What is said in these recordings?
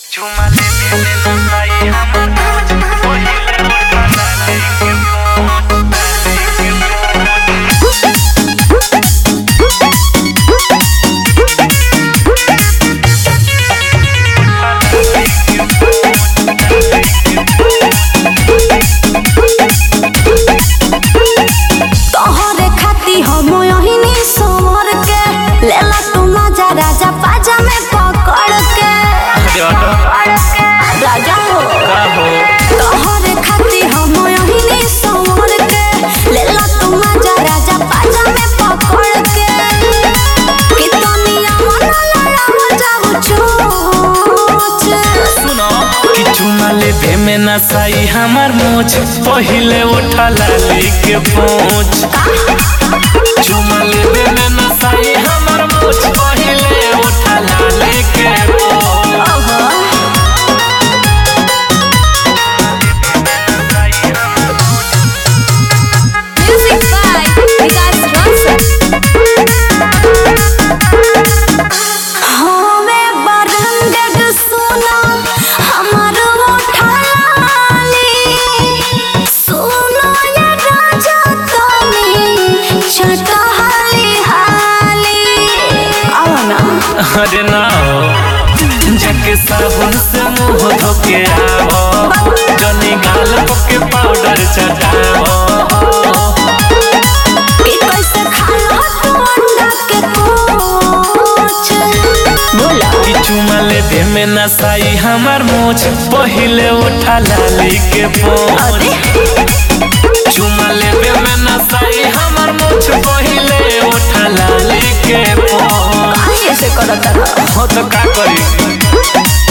चुमा ले ले ले नसाई हमर मोच पहिले उठा डाले के मोच डाले के मोच तोहरे खाती हम यहिनी सोमर के लेला तू मजा राजा पाजा में पकड़ के राजा हो तोहरे खाती हम यहिनी सोमर के लेला तू मजा राजा पाजा में पकड़ के कितनिया मन लड़ा जाऊ चोच सुनो कि चुमा लेबे में नसाई हमर मोच पहिले उठा लाली के पोच चुमा लेबे में नसाई हमर मोच पहिले उठा लाली के पोच Music by Vikas Rosas. हमें बरंगड सुना हमर उठाली सुनो ये राजा तनी चटहाली हाली आओ ना अरे ना हो जाके साबुन से मुंह धोके आओ जनी गाल के पाउडर चटाओ कि कैसे खालो तू अंडा के कोच बोला कि चुमा लेबे में नसाई हमर मोछ पहिले उठा लाली के पोच अरे चुमा लेबे में नसाई हमर मोछ पहिले उठा लाली के पोच काहे से करता रहा हो तो का करी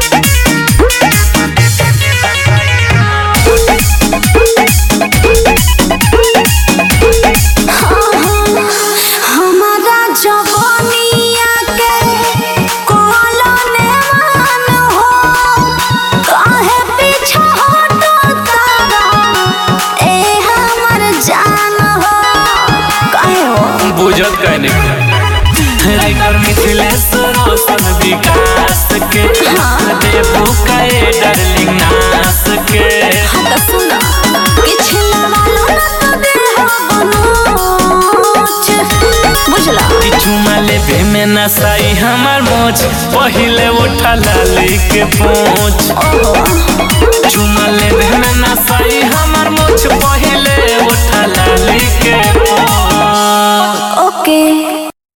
हमारा जवानिया के कोलो ने मान हो काहे पीछा हटो तारा ए हमर जान हो काहे हो बुझत कहने रिकर मिथिलेश रोशन विकास के देबू कहे डार्लिंग नास के हाँ तो सुना कि छिला वाला ना तो दे हो बनोच बुझला कि चुमा लेबे में नसाई हमर मोछ पहिले उठा लाली के पोछ चुमा लेबे में नसाई हमर मोछ पहिले उठा लाली के पोछ ओके